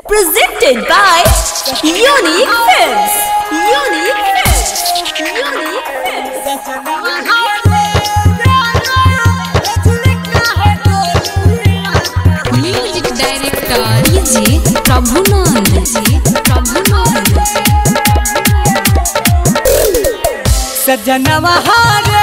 Presented by Unique Films. Unique Films. Unique music director ji Prabhunand जी प्रभुनंद सजनवा हारे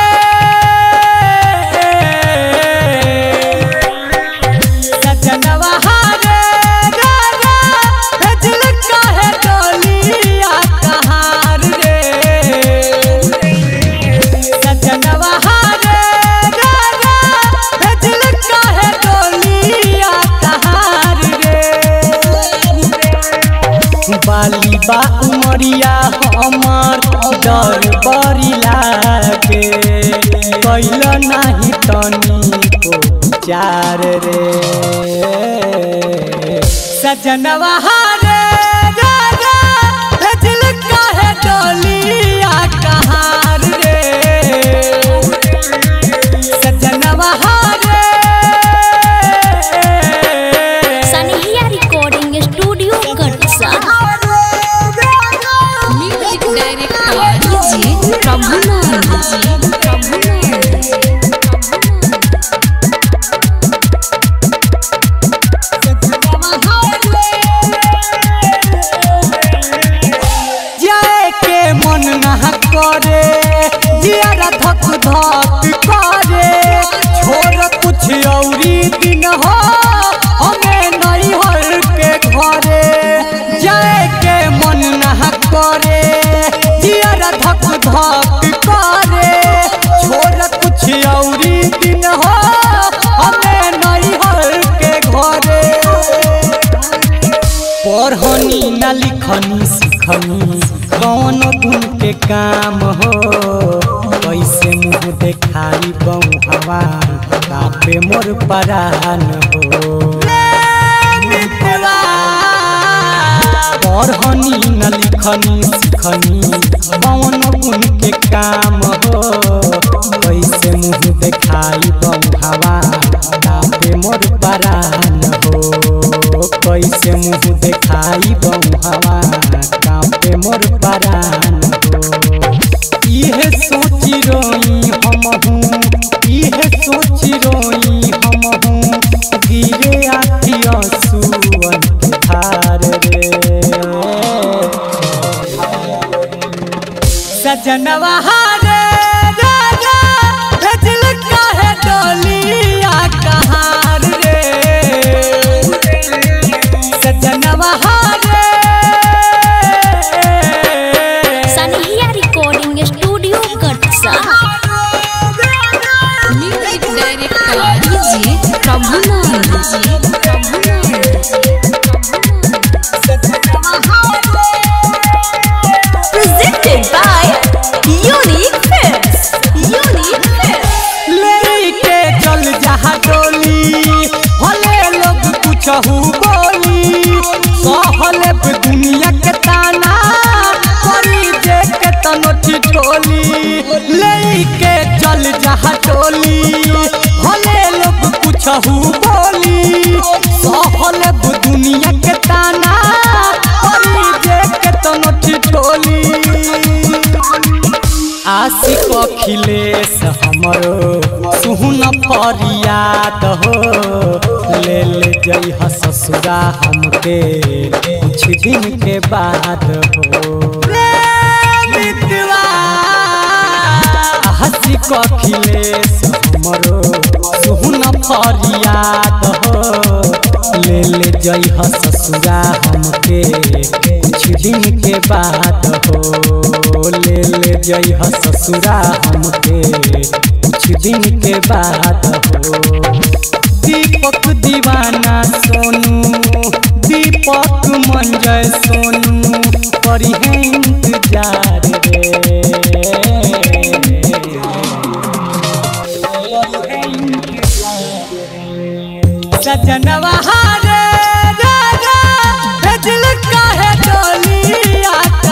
सजनवा हारे राजा भेजल काहे डोलिया कहार रे सजनवा हारे राजा भेजल काहे डोलिया कहार रे बाली बा उमरिया हमर डर बड़ी लागे कैल नाही तनी को चार रे सजनवा हारे राजा भेजल काहे डोलिया कहार रे सजनवा हारे Sanihia Recording Studio Gatsa. Music director ji Prabhunand जी प्रभुनंद जाए के मन ना करे जियारा धक धक करे छोड़ कुछ औरी दिन हो हमें नहीं हर के घरे जाए के मन ना करे जियारा धक धक करे छोड़ कुछ औरी दिन हो हमें नहीं हर के घरे पढ़नी न लिखनी सिखनी कौन गुण के काम हो कैसे मुँह देखाई बऊ हवा कापे मोर परान हो पढ़नी न लिखनी सिखनी कौन गुण के काम हो कैसे मुँह देखाई बऊ हवा कापे मोर परान हो कैसे मुँह देखाई बऊ हवा कापे मोर परान हो इहे सोची रोई हम हूँ इहे सोची रोई हम हूँ गिरे आखी आंसुअन के धार रे सजनवा हारे राजा भेजल काहे डोलिया कहार रे सजनवा हारे Sanihia Recording Studio Gatsa. Music director ji Prabhunand जी Prabhunand Presented by Unique Films. Unique Films. लेके चल जहा डोली भले लोग कुछहू बोली सहले पे दुनिया के ताना करी जे के तनोठी टोली लेके चल जहा डोली भले लोग कुछहू बोली सहले पे दुनिया के ताना करी जे के तनोठी टोली आशिक अखिलेश हमरो सुहुन फरियाद हो ले ले जइह ससुरा हमके कुछ दिन के बाद हो आशिक अखिलेश हमरो सुहुन फरियाद हो ले ले जइह ससुरा हमके कुछ दिन के बाद हो ले ले जइह ससुरा हमके कुछ दिन के बाद हो दीपक दीवाना सोनू दीपक मंजय सोनू करी है इंतजार रे सजनवा हारे राजा भेजल काहे डोलिया